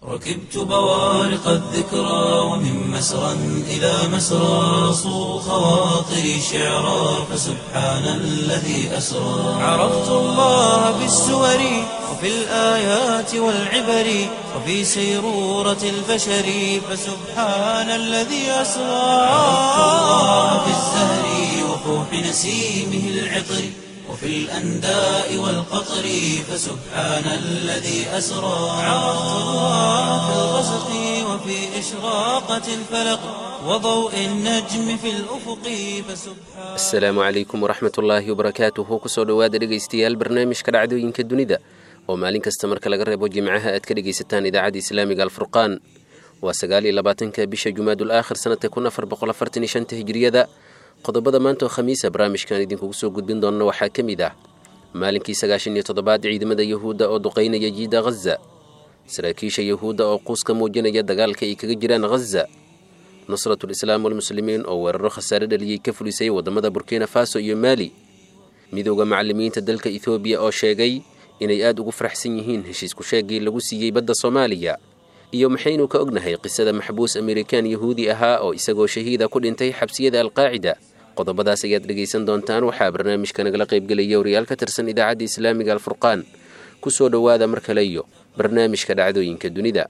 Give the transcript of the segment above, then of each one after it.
ركبت بوارق الذكرى ومن مسرى إلى مسرى صو خواطري شعرا فسبحان الذي أسرى عرفت الله بالسور وفي الآيات والعبر وفي سيرورة البشر فسبحان الذي أسرى عرفت الله بالزهر وفوح نسيمه العطر وفي الأنداء والقطر فسبحان الذي أسرى عرفت الله في الغسق وفي إشراقة الفلق وضوء النجم في الأفق فسبحان asalaamu calaykum waraxmat ullaahi wabarakaatuhu kusoo dhowaada dhegaystayaal barnaamijka dhacdooyinka dunida oo maalin kasta marka laga reebo jimcaha aad ka dhegaysataan idaacadda islaamiga alfurqaan waa sagaal iyo labaatanka bisha jumaadul aakhir sanadka kun afar boqol afartan iyo shanta hijiriyada qodobada maanta oo khamiisa barnaamijkan idinkugu soo gudbin doonna waxaa ka mid ah maalinkii sagaashan iyo toddobaad ciidamada yahuudda oo duqaynaya jiida ghaza saraakiisha yahuudda oo quus ka muujinaya dagaalka ay kaga jiraan ghaza nusratul islaam walmuslimiin oo weeraro khasaare dhaliyey ka fulisay waddamada burkina faso iyo maali midooda macallimiinta dalka ethoobiya oo sheegay inay aad ugu faraxsan yihiin heshiisku sheegii lagu siiyey badda soomaaliya iyo maxaynu ka ognahay qisada maxbuus amerikaan yahuudi ahaa oo isagoo shahiida ku dhintay xabsiyada alqaacida qodobadaas ayaad dhegaysan doontaan waxaa barnaamijka nagala qaybgelaya wariyaal ka tirsan idaacadda islaamiga alfurqaan ku soo dhowaada mar kale iyo barnaamijka dhacdooyinka dunida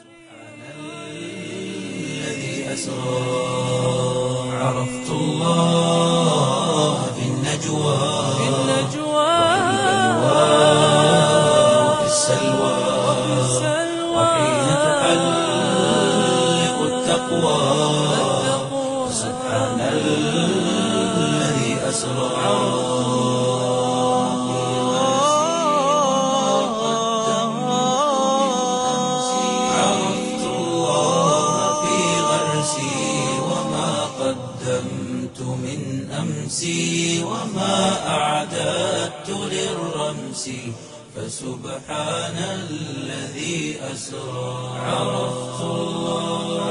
الذي أسرى عرفت الله في النجوى في النجوى وفي السلوى وحين تحلق التقوى سبحان الذي أسرى عرفت الله في غرسي وما قدمت من أمسي وما أعددت للرمس فسبحان الذي أسرى عرفت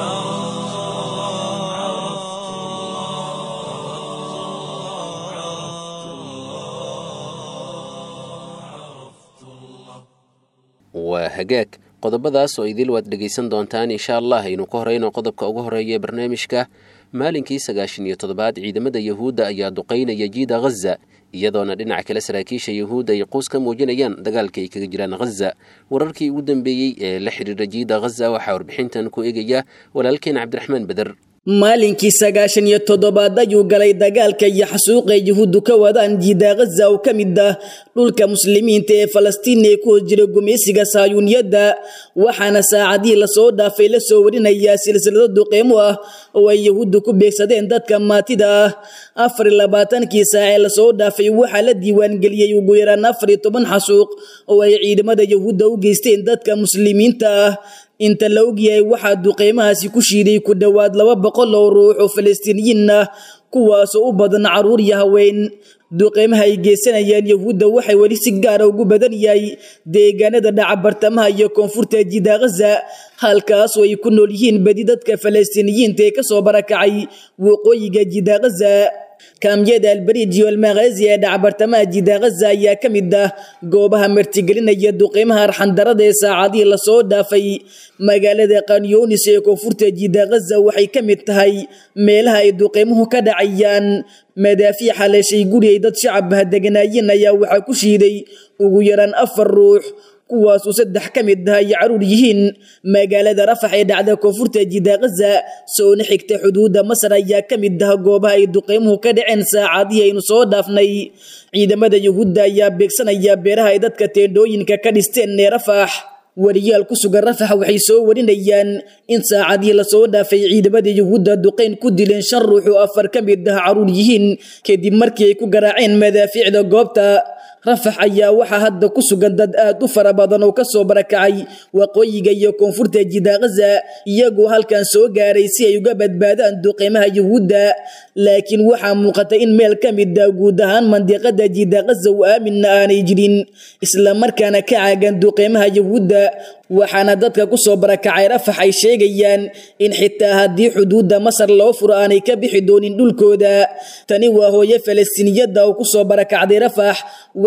waa hagaag qodobadaas oo idil waad dhegaysan doontaan insha allah aynu ka horeyno qodobka ugu horeeya ee barnaamijka maalinkii sagaashan iyo toddobaad ciidamada yahuudda ayaa duqaynaya jiida ghaza iyadoona dhinaca kale saraakiisha yahuudda ay quus ka muujinayaan dagaalka ay kaga jiraan ghaza wararkii ugu dambeeyey ee la xidhiira jiida ghaza waxaa warbixintan ku eegaya walaalkeen cabdiraxmaan beder maalinkii sagaashan iyo toddobaad ayuu galay dagaalka iyo xasuuqa yuhuuddu ka wadaan jiida ghaza oo ka mid ah dhulka muslimiinta ee falastiin ee ku hor jira gumaysiga saayuuniyadda waxaana saacadihii lasoo dhaafay la soo warinayaa silsilado duqeymo ah oo ay yahuuddu ku beegsadeen dadka maatida ah afar iyo labaatankii saac ee lasoo dhaafay waxaa la diiwaangeliyey ugu yaraan afar iyo toban xasuuq oo ay ciidamada yahuudda u geysteen dadka muslimiinta ah inta la ogyahay waxaa duqeymahaasi ku shiiday ku dhowaad laba boqol oo ruux oo falastiiniyiin ah kuwaasoo u badan caruur iyo haween duqeymaha ay geysanayaan yahuudda waxay weli si gaara ugu badan yahay deegaanada dhaca bartamaha iyo koonfurta jida ghaza halkaasoo ay ku nool yihiin badi dadka falastiiniyiinta ee kasoo barakacay waqooyiga jida ghaza kaamyada albarij iyo almaqaazi ee dhaca bartamaha jida ghaza ayaa ka mid ah goobaha martigelinaya duqeymaha arxandarada ee saacadihii lasoo dhaafay magaalada kanyunis ee koonfurta jida ghaza waxay ka mid tahay meelaha ay duqeymuhu ka dhacayaan madaafiic haleeshay guri ay dad shacabah deganaayeen ayaa waxaa ku shiiday ugu yaraan afar ruux kuwaasuu saddex ka mid ah ay caruur yihiin magaalada rafax ee dhacda koonfurta jida ghaza soona xigta xuduudda masar ayaa ka mid ah goobaha ay duqeymuhu ka dhaceen saacadihii aynu soo dhaafnay ciidamada yuhuudda ayaa beegsanaya beeraha ay dadka teendhooyinka ka dhisteen ee rafax wariyaal ku sugan rafax waxay soo warinayaan in saacadihii lasoo dhaafay ciidamada yuhuudda duqeyn ku dileen shan ruux oo afar ka mid ah caruur yihiin kadib markii ay ku garaaceen madaafiicda goobta rafax ayaa waxaa hadda ku sugan dad aad u fara badan oo kasoo barakacay waqooyiga iyo koonfurta jida ghaza iyagoo halkan soo gaaray si ay uga badbaadaan duqeymaha yuhuudda laakiin waxaa muuqata in meel ka mid ah guud ahaan mandiqada jida ghaza u aaminna aanay jirin islamarkaana ka caagan duqeymaha yuhuudda waxaana dadka kusoo barakacay rafax ay sheegayaan in xitaa haddii xuduudda masar loo furo aanay ka bixi doonin dhulkooda tani waa hooyo falastiiniyadda oo kusoo barakacday rafax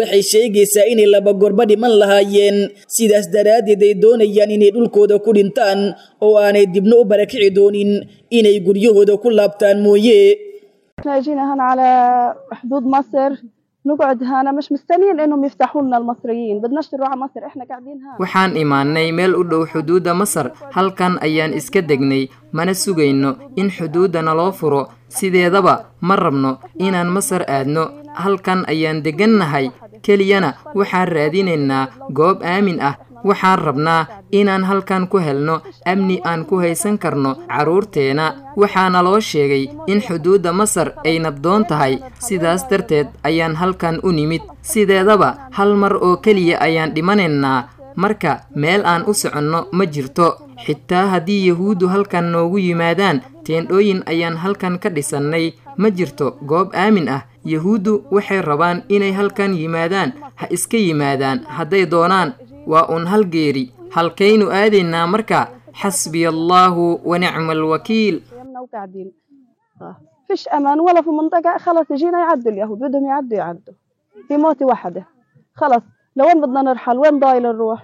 waxay sheegaysaa inay laba gorba dhiman lahaayeen sidaas daraaddeed ay doonayaan inay dhulkooda ku dhintaan oo aanay dibna u barakici doonin inay guryahooda ku laabtaan mooye احنا جينا هنا على حدود مصر نقعد هنا مش مستنيين انهم يفتحوا لنا المصريين بدناش نروح على مصر احنا قاعدين هنا waxaan imaannay meel u dhow xuduudda masar halkan ayaan iska degnay mana sugayno in xuduudda naloo furo sideedaba ma rabno inaan masar aadno halkan ayaan deggannahay keliyana waxaan raadinaynaa goob aamin ah waxaan rabnaa inaan halkan ku helno amni aan ku haysan karno carruurteena waxaana loo sheegay in xuduudda masar ay nabdoon tahay sidaas darteed ayaan halkan u nimid sideedaba hal mar oo keliya ayaan dhimanaynaa marka meel aan u soconno ma jirto xitaa haddii yahuuddu halkan noogu yimaadaan teendhooyin ayaan halkan ka dhisannay ma jirto goob aamin ah yahuuddu waxay rabaan inay halkan yimaadaan ha iska yimaadaan hadday doonaan waa uun hal geeri halkaynu aadaynaa marka xasbiya allaahu wa nicma alwakiil يمنا وقاعدين آه. فيش امان ولا في منطقه خلص يجينا يعدوا اليهود بدهم يعدوا يعدوا في موتة واحده خلص لوين بدنا نرحل وين ضايل نروح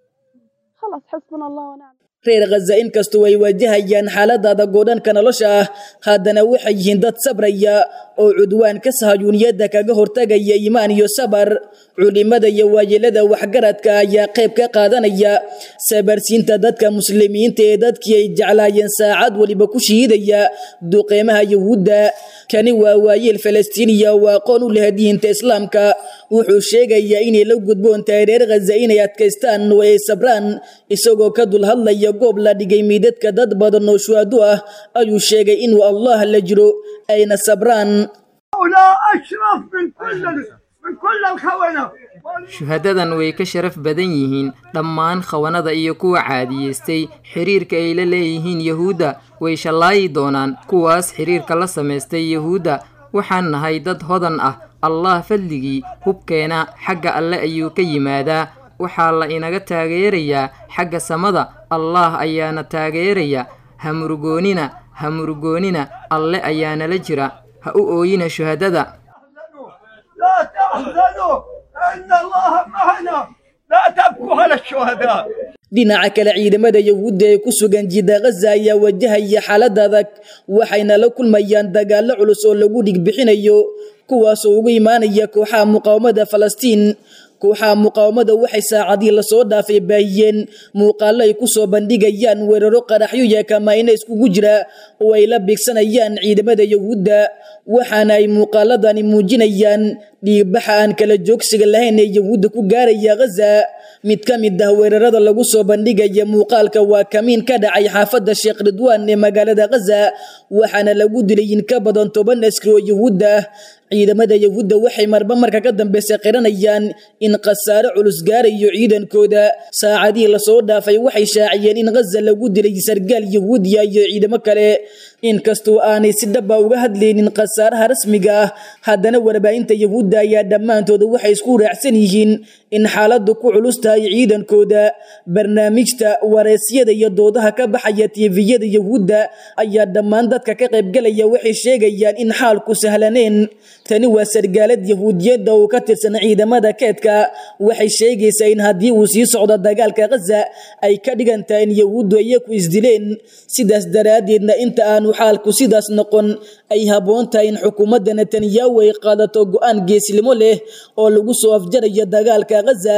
خلص حسبنا الله ونعم reer khaza inkastoo ay waajahayaan xaalada adag oo dhanka nolosha ah haddana waxay yihiin dad sabraya oo cudwaanka sahayuuniyadda kaga hortagaya iimaan iyo sabar culimada iyo waayeelada waxgaradka ayaa qayb ka qaadanaya sabarsiinta dadka muslimiinta ee dadkii ay jeclaayeen saacad waliba ku shiidaya duqeymaha yahuudda kani waa waayeel falastiiniya oo aqoon u leh diinta islaamka wuxuu sheegayaa inay la gudboon tahay reer khaza inay adkaystaan oo ay sabraan isagoo ka dul hadlaya goob la dhigay miidadka dad badan oo shuhado ah ayuu sheegay inuu allah la jiro ayna sabraan هؤلاء أشرف من كل من كل الخونة shuhadadan way ka sharaf badan yihiin dhammaan khawanada iyo kuwa caadiyeystay xiriirka ay la leeyihiin yahuudda way shallaayi doonaan kuwaas xiriirka la samaystay yahuudda waxaan nahay dad hodan ah allah fadligii hubkeena xagga alle ayuu ka yimaadaa waxaa la inaga taageerayaa xagga samada allah ayaana taageeraya ha murugoonina ha murugoonina alle ayaanala jira ha u ooyina shuhadada لا تحزنوا إن الله معنا لا تبكوا على الشهداء dhinaca kale ciidamada yahuudda ee ku sugan jidda khaza ayaa wajahaya xaalad adag waxayna la kulmayaan dagaallo culus oo lagu dhigbixinayo kuwaasoo ugu imaanaya kooxaha muqaawamada falastiin kooxaha muqaawamada waxay saacadii lasoo dhaafay baahiyeen muuqaallo ay kusoo bandhigayaan weeraro qaraxyo iyo kamayna iskugu jira oo ay la bigsanayaan ciidamada yahuudda waxaana ay muuqaaladani muujinayaan dhiigbaxa aan kala joogsiga lahayn ee yahuudda ku gaaraya khaza mid ka mid ah weerarada lagu soo bandhigaya muuqaalka waa kamiin ka dhacay xaafadda sheekh ridwaan ee magaalada khaza waxaana lagu dilay in ka badan toban askari oo yahuudda ah ciidamada yahuudda waxay marba marka ka dambeysa qiranayaan in khasaare culus gaarayo ciidankooda saacadihii lasoo dhaafay waxay shaaciyeen in khaza lagu dilay sargaal yahuudiya iyo ciidamo kale inkastoo aanay si dhaba uga hadlaynin khasaaraha rasmiga ah haddana warbaahinta yahuudda ayaa dhammaantooda waxay isku raacsan yihiin in xaaladdu ku culus tahay ciidankooda barnaamijta wareysyada iyo doodaha ka baxaya tiifiyada yahuudda ayaa dhammaan dadka ka qaybgalaya waxay sheegayaan in xaalku sahlaneen tani waa sargaalad yahuudiyadda oo ka tirsan ciidamada keedka waxay sheegaysaa in haddii uu sii socdo dagaalka khaza ay ka dhigan tahay in yahuuddu iyaku isdileen sidaas daraaddeedna inta aanu xaalku sidaas noqon ay habboon tahay in xukuumadda netanyahu ay qaadato go'aan geesilimo leh oo lagu soo afjarayo dagaalka khaza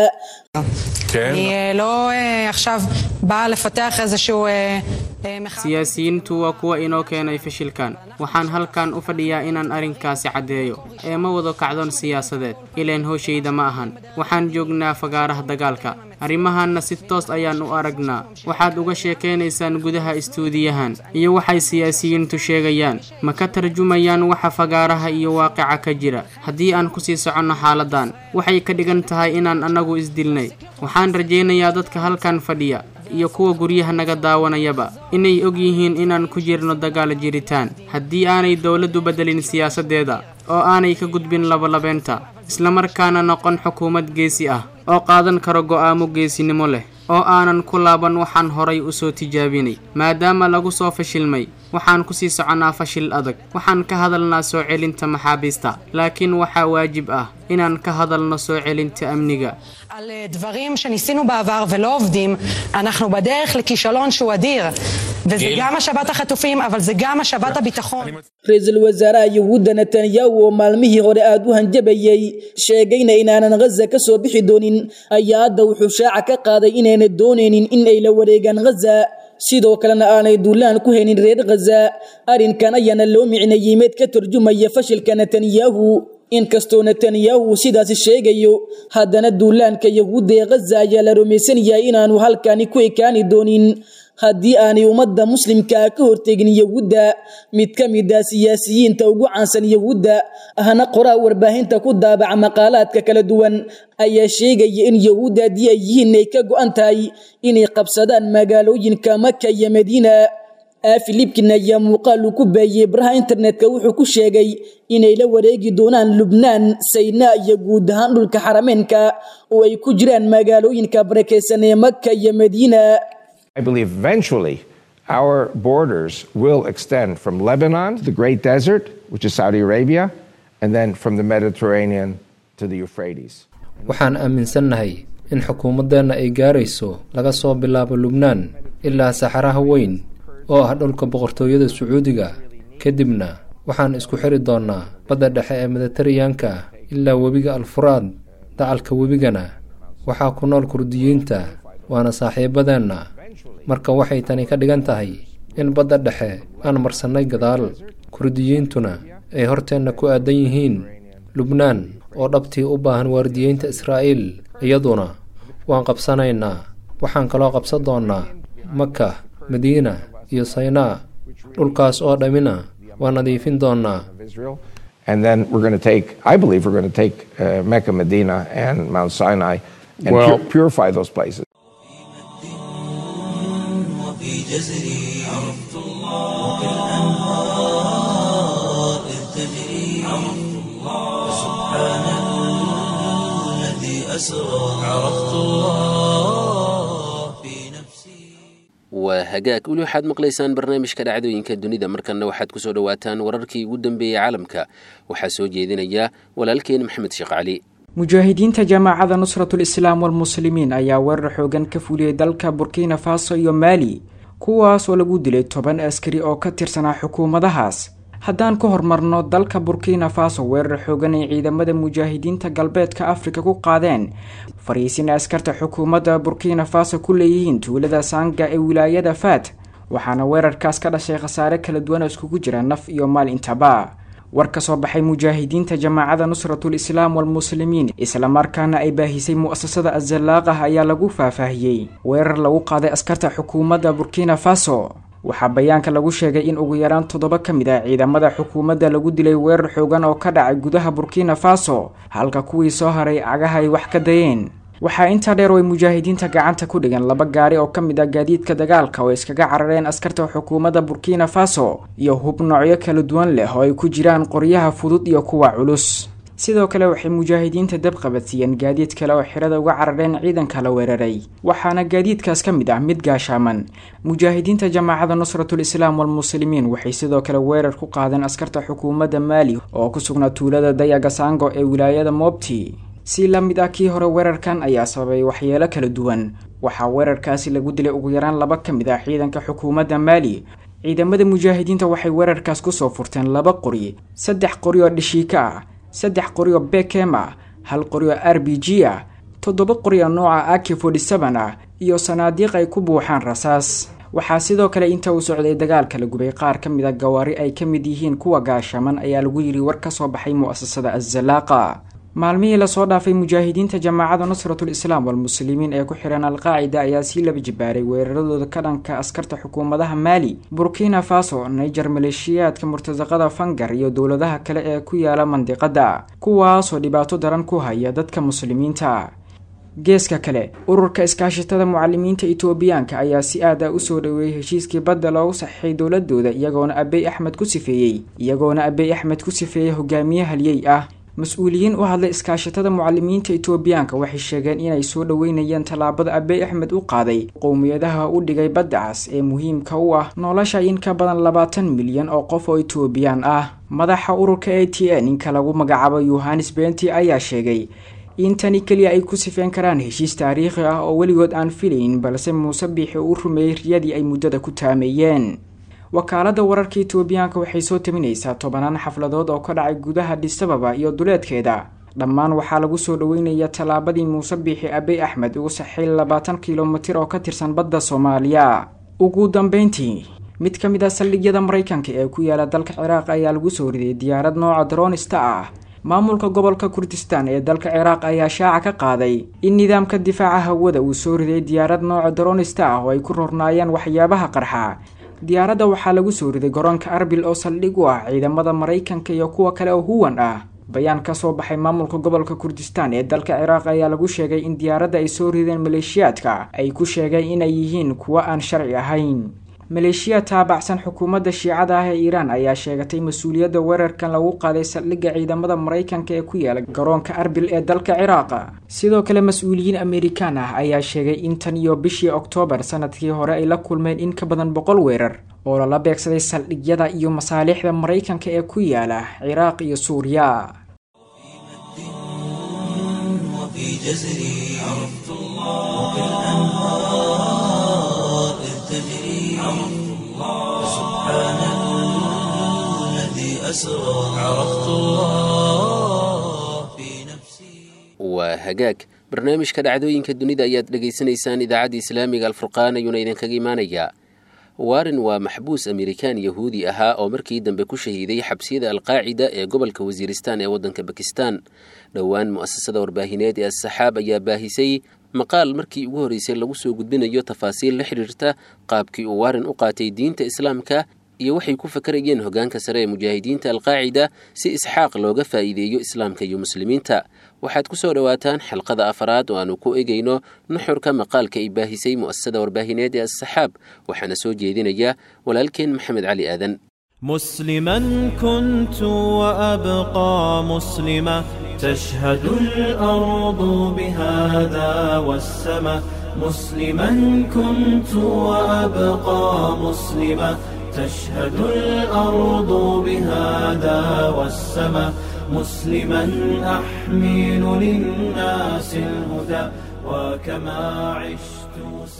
אני לא אה, עכשיו באה לפתח איזשהו אה, אה, מחאה. siyaasiyiintu waa kuwa inoo keenay fashilkan waxaan halkan u fadhiyaa inaan arrinkaasi caddeeyo ee ma wado kacdoon siyaasadeed ileen hooshayda ma ahan waxaan joognaa fagaaraha dagaalka arrimahanna si toos ayaan u aragnaa waxaad uga sheekaynaysaan gudaha istuudiyahan iyo waxay siyaasiyiintu sheegayaan ma ka tarjumayaan waxa fagaaraha iyo waaqica ka jira haddii aan kusii soconno xaaladan waxay ka dhigan tahay inaan annagu isdilnay waxaan rajaynayaa dadka halkan fadhiya iyo kuwa guryaha naga daawanayaba inay og yihiin inaan ku jirno dagaal jiritaan haddii aanay dowladdu beddelin siyaasaddeeda oo aanay ka gudbin labalabeenta islamarkaana noqon xukuumad geesi ah oo qaadan karo go'aamo geesinimo leh oo aanan ku laaban waxaan horay u soo tijaabinay maadaama lagu soo fashilmay waxaan ku sii soconnaa fashil adag waxaan ka hadalnaa soo celinta maxaabiista laakiin waxaa waajib ah inaan ka hadalno soo celinta amniga על דברים שניסינו בעבר ולא עובדים, אנחנו בדרך לכישלון שהוא אדיר. וזה גם השבת החטופים, אבל זה גם השבת הביטחון. ra-iisul wasaaraha yuhuudda netanyahu oo maalmihii hore aada u hanjabayey sheegayna inaanan ghaza ka soo bixi doonin ayaa hadda wuxuu shaaca ka qaaday inayna doonaynin in ay la wareegaan ghaza sidoo kalena aanay duulaan ku haynin reer ghaza arrinkan ayaana loo micneeyey mid ka turjumaya fashilka netanyahu inkastoo netanyahu sidaasi sheegayo haddana duulaanka yahuudda ee ghaza ayaa la rumaysan yahay inaanu halkani ku ekaani doonin haddii aanay ummadda muslimkaa ka hortegin yahuudda mid ka mid ah siyaasiyiinta ugu caansan yahuudda ahna qoraa warbaahinta ku daabaca maqaalaadka kala duwan ayaa sheegaya in yahuudda haddii ay yihiin ay ka go-an tahay inay qabsadaan magaalooyinka maka iyo madiina filibkin ayaa muuqaal uu ku baayiyey baraha internetka wuxuu ku sheegay inay la wareegi doonaan lubnaan saynaa iyo guud ahaan dhulka xarameenka oo ay ku jiraan magaalooyinka barakeysan ee maka iyo madiina I believe eventually our borders will extend from Lebanon to the Great Desert, which is Saudi Arabia, and then from the Mediterranean to the Euphrates. waxaan aaminsannahay in xukuumaddeenna ay gaarayso laga soo bilaabo lubnaan ilaa saxaraha weyn oo ah dhulka boqortooyada sacuudiga kadibna waxaan isku xiri doonnaa badda dhexe ee mediteraneanka ilaa webiga alfuraad dacalka webigana waxaa ku nool kurdiyiinta waana saaxiibadeenna marka waxay tani ka dhigan tahay in badda dhexe aan marsannay gadaal kurdiyiintuna ay horteenna ku aadan yihiin lubnaan oo dhabtii u baahan waardiyeynta israa'iil iyaduna waan qabsanaynaa waxaan kaloo qabsan doonnaa maka madiina iyo saynaa dhulkaas oo dhammina waan nadiifin doonnaa And then we're going to take, I believe we're going to take uh, Mecca, Medina, and Mount Sinai and Well- pu- purify those places. وفي جزري عرفت الله وكالأنهار إذ تجري عرفت الله سبحان الذي أسرى عرفت الله في نفسي waa hagaag weli waxaad maqlaysaan barnaamijka dhacdooyinka dunida markanna waxaad ku soo dhowaataan wararkii ugu dambeeyey caalamka waxaa soo jeedinaya walaalkeen maxamed sheekh cali mujaahidiinta jamaacada nusratul islaam walmuslimiin ayaa weerar xoogan ka fuliyey dalka burkina faso iyo maali kuwaas oo lagu dilay toban askari oo ka tirsanaa xukuumadahaas haddaan ka hormarno dalka burkina faso weerar xoogan ay ciidamada mujaahidiinta galbeedka afrika ku qaadeen fariisin askarta xukuumadda burkina faso ku leeyihiin tuulada sanga ee wilaayada faat waxaana weerarkaas ka dhashay khasaare kala duwan oo iskugu jira naf iyo maal intaba war ka soo baxay mujaahidiinta jamaacada nusratul islaam walmuslimiin islamarkaana ay baahisay mu'asasada azalaaqah ayaa lagu faahfaahiyey weerar lagu qaaday askarta xukuumadda burkina faso waxaa bayaanka lagu sheegay in ugu yaraan toddoba ka mid ah ciidamada xukuumadda lagu dilay weerar xoogan oo ka dhacay gudaha burkina faso halka kuwii soo haray cagaha ay wax ka dayeen waxaa intaa dheer oo ay mujaahidiinta gacanta ku dhigan laba gaari oo ka mid ah gaadiidka dagaalka oo iskaga carareen askarta xukuumadda burkina faso iyo hub noocyo kala duwan leh oo ay ku jiraan qoryaha fudud iyo kuwa culus sidoo kale waxay mujaahidiinta dab qabadsiiyeen gaadiid kale oo xirada uga carareen ciidanka la weeraray waxaana gaadiidkaas ka mid ah mid gaashaaman mujaahidiinta jamaacada nusratul islaam walmuslimiin waxay sidoo kale weerar ku qaadeen askarta xukuumadda maali oo ku sugnaa tuulada dayagasango ee wilaayada moobti si la mid ah kii hore weerarkan ayaa sababay waxyeelo kala duwan waxaa weerarkaasi lagu dilay ugu yaraan laba ka mid ah ciidanka xukuumadda maali ciidamada mujaahidiinta waxay weerarkaas kusoo furteen laba qori saddex qori oo dhishiika ah saddex qori oo bekem ah hal qori oo r b g ah toddoba qori oo nooca ak forty seven ah iyo sanaadiiq ay ku buuxaan rasaas waxaa sidoo kale inta uu socday dagaalka la gubay qaar ka mid a gawaari ay ka mid yihiin kuwa gaashaman ayaa lagu yidhi war ka soo baxay mu'asasada azalaaqa maalmihii lasoo dhaafay mujaahidiinta jamaacada nusratul islaam walmuslimiin ee ku xihan alqaacida ayaa sii laba jibaaray weeraradooda ka dhanka askarta xukuumadaha maali burkina faso niger maleeshiyaadka murtasaqada fangar iyo dowladaha kale ee ku yaala mandiqada kuwaasoo dhibaato daran ku haya dadka muslimiinta geeska kale ururka iskaashatada mucalimiinta itoobiyaanka ayaa si aad ah usoo dhaweeyey heshiiskii badda loogu saxiixay dowladooda iyagoona abey axmed ku sifeeyey iyagoona abey axmed ku sifeeyey hogaamiye halyey ah mas-uuliyiin u hadlay iskaashatada mucalimiinta etoobiyaanka waxay sheegeen inay soo dhoweynayeen tallaabada abey axmed u qaaday qowmiyadaha u dhigay badda cas ee muhiimka u ah nolosha in ka badan labaatan milyan oo qof oo etoobiyaan ah madaxa ururka a t n ninka lagu magacaabo yohanes benti ayaa sheegay in tani keliya ay ku sifeen karaan heshiis taariikhi ah oo weligood aan filayn balse muuse biixi uu rumeeyey riyadii ay muddada ku taameeyeen wakaalada wararka etoobiyaanka waxay soo taminaysaa tobanaan xafladood oo ka dhacay gudaha dhisababa iyo duleedkeeda dhammaan waxaa lagu soo dhoweynayaa tallaabadii muuse biixi abey axmed ugu saxay labaatan kilomitir oo ka tirsan badda soomaaliya ugu dambeyntii mid ka mid ah saldhigyada maraykanka ee ku yaala dalka ciraaq ayaa lagu soo riday diyaarad nooca dronista ah maamulka gobolka kurdistan ee dalka ciraaq ayaa shaaca ka qaaday in nidaamka difaaca hawada uu soo riday diyaarad nooca dronista ah oo ay ku rornaayeen waxyaabaha qarxa diyaaradda waxaa lagu soo riday garoonka arbil oo saldhig u ah ciidamada maraykanka iyo kuwa kale oo huwan ah bayaan ka soo baxay maamulka gobolka kurdistan ee dalka ciraaq ayaa lagu sheegay in diyaaradda ay soo rideen maleeshiyaadka ay ku sheegeen inay yihiin kuwo aan sharci ahayn maleeshiya taabacsan xukuumadda shiicada ah ee iiraan ayaa sheegatay mas-uuliyadda weerarkan lagu qaaday saldhigga ciidamada maraykanka ee ku yaala garoonka arbil ee dalka ciraaqa sidoo kale mas-uuliyiin amerikaan ah ayaa sheegay in tan iyo bishii oktoobar sanadkii hore ay la kulmeen in ka badan boqol weerar oo lala beegsaday saldhigyada iyo masaalixda maraykanka ee ku yaala ciraaq iyo suuriya وفي جزري عرفت الله وبالأنهار إذ تجري عرفت الله سبحان الذي أسرى عرفت الله في نفسي waa hagaag barnaamijka dhacdooyinka dunida ayaad dhegaysanaysaan idaacadda islaamiga alfurqaan ayuuna idinkaga imaanayaa warren waa maxbuus amerikaan yahuudi ahaa oo markii dambe ku shahiiday xabsiyada alqaacida ee gobolka wasiiristan ee waddanka bakistan dhowaan mu'asasada warbaahineed ee asaxaab ayaa baahisay maqaal markii ugu horreysay lagu soo gudbinayo tafaasiil la xidhiirta qaabkii uu warren u qaatay diinta islaamka iyo waxay ku fakarayeen hoggaanka sare ee mujaahidiinta alqaacida si isxaaq looga faa'iideeyo islaamka iyo muslimiinta waxaad ku soo dhowaataan xalqada afaraad oo aanu ku egayno nuxurka maqaalka ay baahisay mu'asasada warbaahineed ee asaxaab waxaana soo jeedinaya walaalkeen maxamed cali aadan مسلما كنت وأبقى مسلما تشهد الأرض بهذا والسماء مسلما كنت وأبقى مسلما تشهد الأرض بهذا والسماء مسلما أحمل للناس الهدى وكما عشت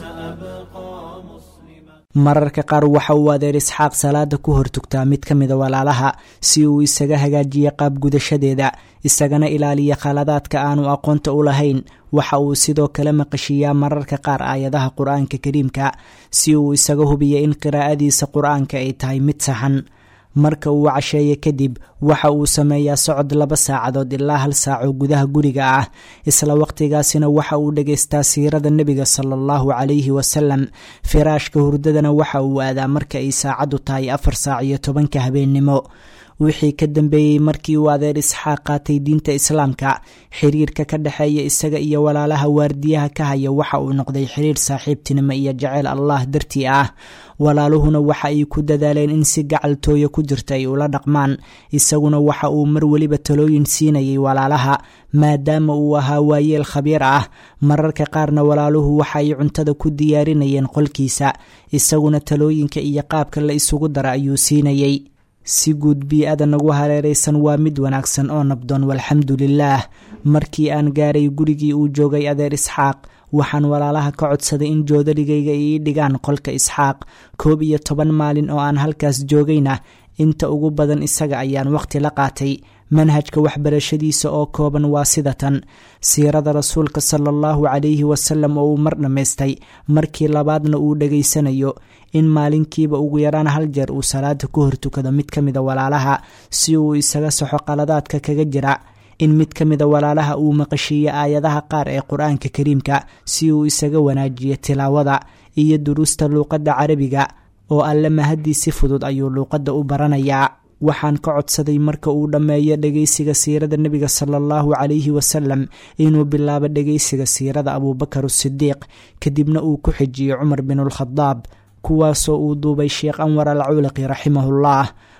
سأبقى مسلما mararka qaar waxa uu adeer isxaaq salaada ku hortugtaa mid ka mida walaalaha si uu isaga hagaajiya qaab gudashadeeda isagana ilaaliya khaladaadka aanu aqoonta u lahayn waxa uu sidoo kale maqashiiyaa mararka qaar aayadaha qur-aanka kariimka si uu isaga hubiya in qiraa'adiisa qur-aanka ay tahay mid saxan marka uu casheeye kadib waxa uu sameeyaa socod laba saacadood ilaa hal saaco gudaha guriga ah isla waqtigaasina waxa uu dhegaystaa siirada nebiga sala allahu calayhi wasalam firaashka hurdadana waxa uu aadaa marka ay saacaddu tahay afar saac iyo tobanka habeennimo wixii ka dambeeyey markii uu adeer isxaaq qaatay diinta islaamka xiriirka ka dhexeeya isaga iyo walaalaha waardiyaha ka haya waxa uu noqday xiriir saaxiibtinimo iyo jaceyl allah dartii ah walaaluhuna waxa ay ku dadaaleen in si gacaltooya ku jirta ay ula dhaqmaan isaguna waxa uu mar weliba talooyin siinayay walaalaha maadaama uu ahaa waayeel khabiir ah mararka qaarna walaaluhu waxa ay cuntada ku diyaarinayeen qolkiisa isaguna talooyinka iyo qaabka la isugu dara ayuu siinayay si guud bii-ada nagu hareeraysan waa mid wanaagsan oo nabdoon walxamdu lilaah markii aan gaaray gurigii uu joogay adeer isxaaq waxaan walaalaha ka codsaday in joodarigayga ii dhigaan qolka isxaaq koob iyo toban maalin oo aan halkaas joogayna inta ugu badan isaga ayaan waqti la qaatay manhajka waxbarashadiisa oo kooban waa sidatan siirada rasuulka sala allahu calayhi wasalam oo uu mar dhammaystay markii labaadna uu dhegaysanayo in maalinkiiba ugu yaraan hal jeer uu salaada ku hortukado mid ka mida walaalaha si uu isaga saxo qaladaadka kaga jira in mid ka mida walaalaha uu maqashiiyo aayadaha qaar ee qur-aanka kariimka si uu isaga wanaajiyo tilaawada iyo duruusta luuqadda carabiga oo alle mahadii si fudud ayuu luuqadda u baranayaa waxaan ka codsaday marka uu dhammeeyo dhegaysiga siirada nebiga sala allahu calayhi wasalam inuu bilaabo dhegaysiga siirada abuubakar asidiiq kadibna uu ku xijiyo cumar binulkhadaab kuwaasoo uu duubay sheekh anwar al culiqi raximahullah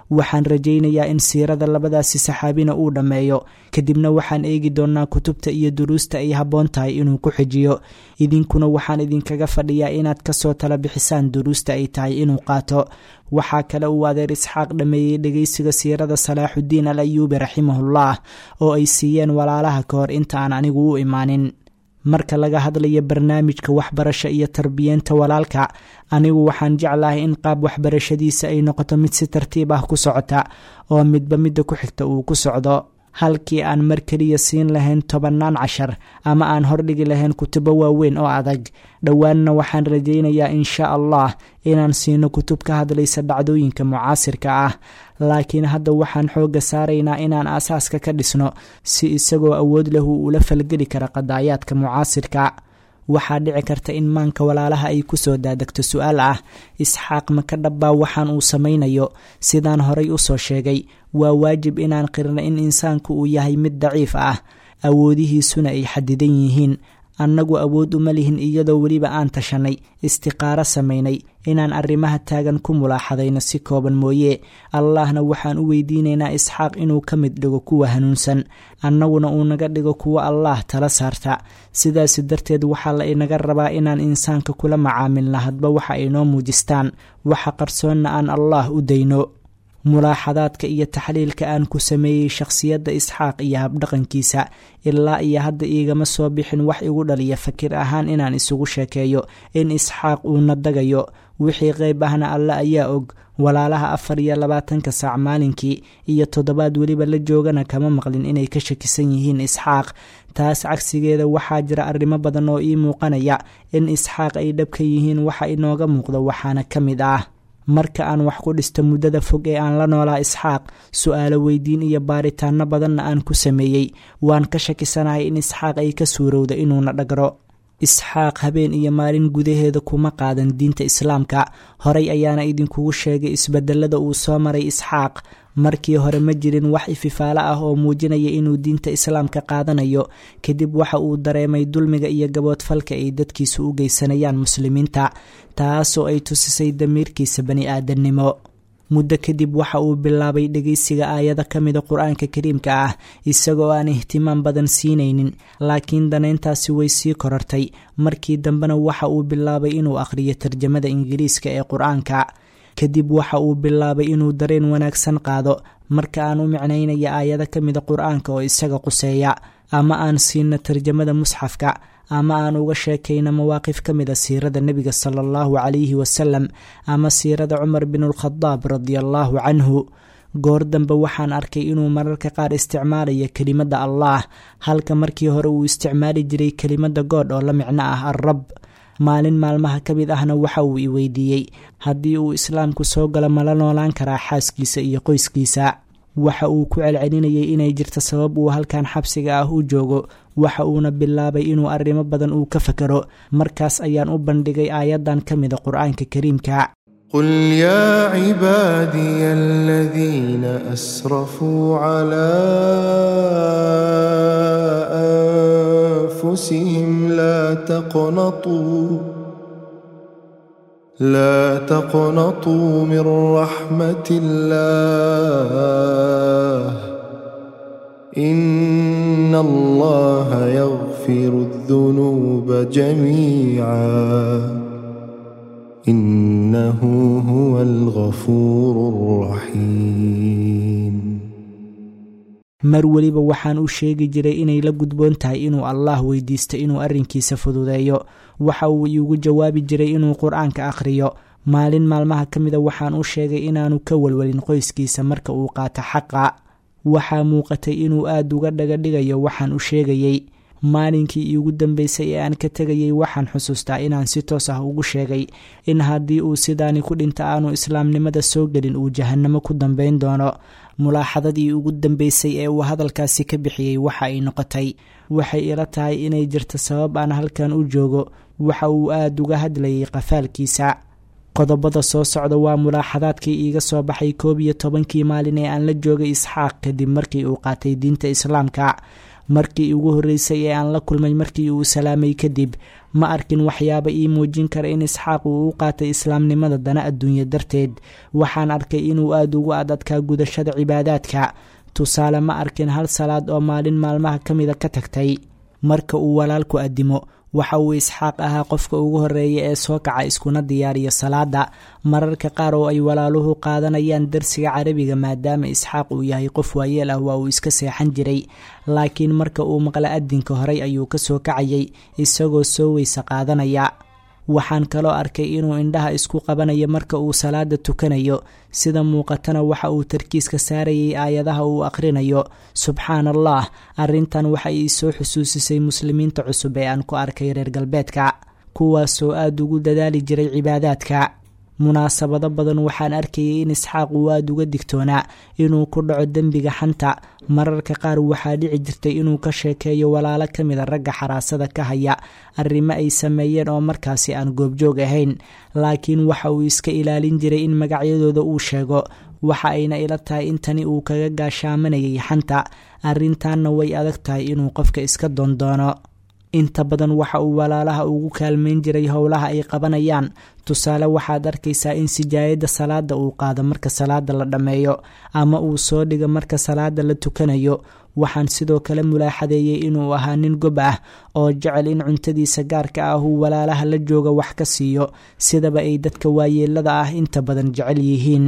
waxaan rajaynayaa in siirada labadaasi saxaabina uu dhammeeyo kadibna waxaan eegi doonnaa kutubta iyo duruusta ay habboon tahay inuu ku xijiyo idinkuna waxaan idinkaga fadhiyaa inaad kasoo tala bixisaan duruusta ay tahay inuu qaato waxaa kale uu adeer isxaaq dhammeeyey dhegeysiga siirada salaaxuddiin al ayuubi raximahullah oo ay siiyeen walaalaha ka hor inta aan anigu u imaanin marka laga hadlayo barnaamijka waxbarasho iyo tarbiyeenta walaalka anigu waxaan jeclahay in qaab waxbarashadiisa ay noqoto mid si tartiib ah ku socota oo midba midda ku xigta uu ku socdo halkii aan mar keliya siin lahayn tobannaan cashar ama aan hordhigi lahayn kutubo waaweyn oo adag dhowaanna waxaan rajaynayaa insha allah inaan siino kutub ka hadlaysa dhacdooyinka mucaasirka ah laakiin hadda waxaan xoogga saaraynaa inaan aasaaska ka dhisno si isagoo awood lahu ula falgeli kara qadaayaadka mucaasirka waxaa dhici karta in maanka walaalaha ay kusoo daadegto su-aal ah isxaaq maka dhabbaa waxaan uu samaynayo sidaan horay usoo sheegay waa waajib inaan qirno in insaanku uu yahay mid daciif ah awoodihiisuna ay xadidan yihiin annagu awood uma lihin iyadoo weliba aan tashanay istiqaaro samaynay inaan arrimaha taagan ku mulaaxadayno si kooban mooye allahna waxaan u weydiinaynaa isxaaq inuu ka mid dhigo kuwa hanuunsan annaguna uu naga dhigo kuwo allaah tala saarta sidaasi darteed waxaa la inaga rabaa inaan insaanka kula macaamilna hadba waxa ay noo muujistaan waxa qarsoonna aan allaah u dayno mulaaxadaadka iyo taxliilka aan ku sameeyey shakhsiyadda isxaaq iyo habdhaqankiisa ilaa iyo hadda iigama soo bixin wax igu dhaliya fakir ahaan inaan isugu sheekeeyo in isxaaq uuna dagayo wixii qayb ahna alle ayaa og walaalaha afar iyo labaatanka saac maalinkii iyo toddobaad weliba la joogana kama maqlin inay ka shakisan yihiin isxaaq taas cagsigeeda waxaa jira arrimo badan oo ii muuqanaya in isxaaq ay dhabka yihiin waxa inooga muuqda waxaana ka mid ah marka aan wax ku dhisto muddada fog ee aan la noolaa isxaaq su-aalo weydiin iyo baaritaano badanna aan ku sameeyey waan ka shakisanahay in isxaaq ay ka suurowda inuuna dhagro isxaaq habeen iyo maalin gudaheeda kuma qaadan diinta islaamka horay ayaana idinkugu sheegay isbedelada uu soo maray isxaaq markii hore ma jirin wax ififaalo ah oo muujinaya inuu diinta islaamka qaadanayo kadib waxa uu dareemay dulmiga iyo gaboodfalka ay dadkiisu u geysanayaan muslimiinta taasoo ay tusisay damiirkiisa bani aadannimo muddo kadib waxa uu bilaabay dhegeysiga aayado ka mida qur-aanka kariimka ah isagoo aan ihtimaam badan siinaynin laakiin danayntaasi way sii korortay markii dambena waxa uu bilaabay inuu akhriyo tarjamada ingiriiska ee qur-aanka kadib waxa uu bilaabay inuu dareen wanaagsan qaado marka aan u micnaynaya aayado ka mida qur-aanka oo isaga quseeya ama aan siino tarjamada musxafka ama aan uga sheekayno mawaaqif ka mida siirada nebiga sala allahu calayhi wasalam ama siirada cumar binulkhadaab radiallaahu canhu goor dambe waxaan arkay inuu mararka qaar isticmaalayo kelimadda allaah halka markii hore uu isticmaali jiray kelimadda goodh oo la micno ah alrab maalin maalmaha ka mid ahna waxa uu i weydiiyey haddii uu islaamku soo galo mala noolaan karaa xaaskiisa iyo qoyskiisa waxa uu ku celcelinayay inay jirto sabab uu halkan xabsiga ah u joogo waxa uuna bilaabay inuu arrimo badan uu ka fakero markaas ayaan u bandhigay aayaddan ka mida qur-aanka kariimka قل يا عبادي الذين أسرفوا على أنفسهم لا تقنطوا لا تقنطوا من رحمة الله إن الله يغفر الذنوب جميعا إنه هو الغفور الرحيم mar weliba waxaan u sheegi jiray inay la gudboon tahay inuu allaah weydiisto inuu arrinkiisa fududeeyo waxa uu iigu jawaabi jiray inuu qur-aanka akhriyo maalin maalmaha ka mida waxaan u sheegay inaanu ka walwalin qoyskiisa marka uu qaato xaqa waxaa muuqatay inuu aad uga dhaga dhigayo waxaan u sheegayey maalinkii iigu dambeysay ee aan ka tegayey waxaan xusuustaa inaan si toos ah ugu sheegay in haddii uu sidaani ku dhinta aanu islaamnimada soo gelin uu jahannamo ku dambeyn doono mulaaxadadii ugu dambeysay ee uu hadalkaasi ka bixiyey waxa ay noqotay waxay ila tahay inay jirto sabab aan halkan u joogo waxa uu aad uga hadlayay qafaalkiisa qodobada soo socda waa mulaaxadaadkii iiga soo baxay koob iyo tobankii maalin ee aan la joogay isxaaq kadib markii uu qaatay diinta islaamka markii ugu horreysay ee aan la kulmay markii uu salaamay kadib ma arkin waxyaaba ii muujin kara in isxaaq uu u qaatay islaamnimada dana adduunye darteed waxaan arkay inuu aada ugu adadkaa gudashada cibaadaadka tusaale ma arkin hal salaad oo maalin maalmaha ka mida ka tagtay marka uu walaalku addimo waxa uu isxaaq ahaa qofka ugu horreeya ee soo kaca iskuna diyaariya salaada mararka qaar oo ay walaaluhu qaadanayaan darsiga carabiga maadaama isxaaq uu yahay qof waayeel ah waa uu iska seexan jiray laakiin marka uu maqla adinka horay ayuu ka soo kacayay isagoo soo weyse qaadanaya waxaan kaloo arkay inuu indhaha isku qabanayo marka uu salaada tukanayo sida muuqatana waxa uu tarkiiska saarayay aayadaha uu akhrinayo subxaan allah arrintan waxa ii soo xusuusisay muslimiinta cusub ee aan ku arkay reer galbeedka kuwaasoo aada ugu dadaali jiray cibaadaadka munaasabado badan waxaan arkayay in isxaaq uu aada uga digtoonaa inuu ku dhaco dembiga xanta mararka qaar waxaa dhici jirtay inuu ka sheekeeyo walaalo ka mida ragga xaraasada ka haya arrimo ay sameeyeen oo markaasi aan goobjoog ahayn laakiin waxa uu iska ilaalin jiray in magacyadooda uu sheego waxa ayna ila tahay in tani uu kaga gaashaamanayay xanta arrintaanna way adag tahay inuu qofka iska doondoono inta badan waxa uu walaalaha ugu kaalmayn jiray howlaha ay qabanayaan tusaale waxaad arkaysaa in sijaayadda salaada uu qaado marka salaada la dhammeeyo ama uu soo dhigo marka salaada la tukanayo waxaan sidoo kale mulaaxadeeyey inuu ahaa nin gob ah oo jecel in cuntadiisa gaarka ah uu walaalaha la jooga wax ka siiyo sidaba ay dadka waayeelada ah inta badan jecel yihiin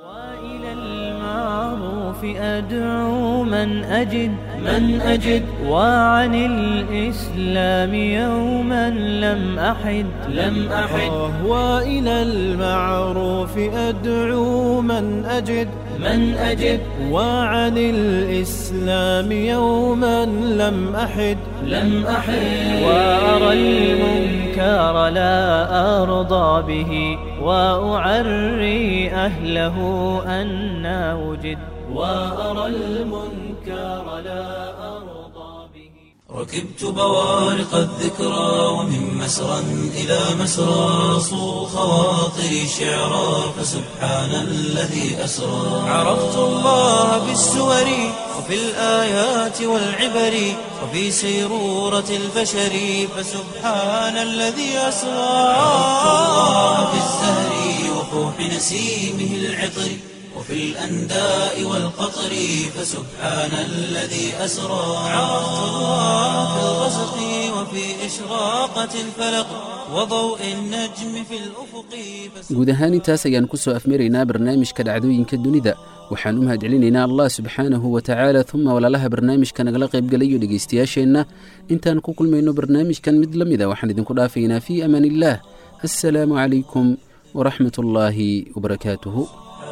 أدعو من أجد من أجد وعن الإسلام يوما لم أحد لم أحد وإلى المعروف أدعو من أجد من أجد وعن الإسلام يوما لم أحد لم أحد وأرى المنكر لا أرضى به وأعري أهله أنا وجد وأرى المنكر لا أرضى به ركبت بوارق الذكرى ومن مسرى إلى مسرى صو خواطري شعرا فسبحان الذي أسرى عرفت الله بالسور وفي الآيات والعبر وفي سيرورة البشر فسبحان الذي أسرى عرفت الله بالزهر وفوح نسيمه العطر وفي الأنداء والقطر فسبحان الذي أسرى عرفت الله في الغسق وفي إشراقة الفلق وضوء النجم في الأفق guud ahaan intaas ayaan ku soo afmaraynaa barnaamijka dhacdooyinka dunida waxaan u mahadcelinaynaa allah subxaanahu wa tacaala uma walaalaha barnaamijka nagala qaybgalayo dhegaystayaasheenna intaan ku kulmayno barnaamijkan mid la mida waxaan idinku dhaafaynaa fii amaan illaah assalaamu calaykum waraxmat ullaahi wabarakaatuhu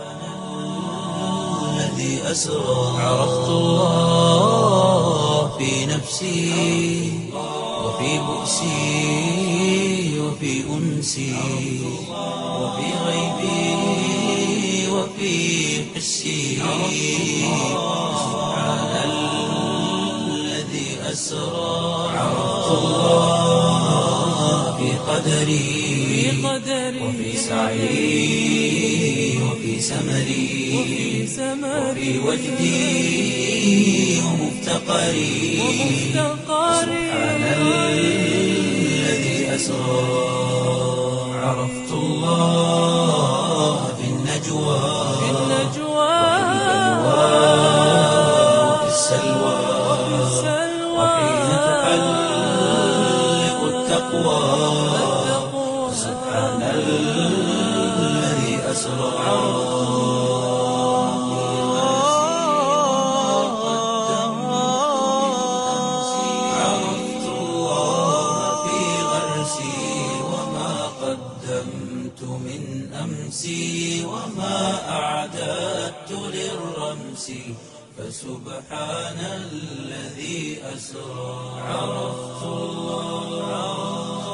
الذي أسرى عرفت الله في نفسي وفي بؤسي وفي أنسي وفي غيبي وفي حسي سبحان الذي أسرى عرفت الله في قدري وفي سعي وفي سمري وفي وجدي ومفتقري سبحان الذي أسرى عرفت الله في النجوى وفي السلوى وحين تحلق التقوى سبحان الذي أسرى عرفت الله في غرسي وما قدمت من أمسي وما أعددت للرمس فسبحان الذي أسرى عرفت الله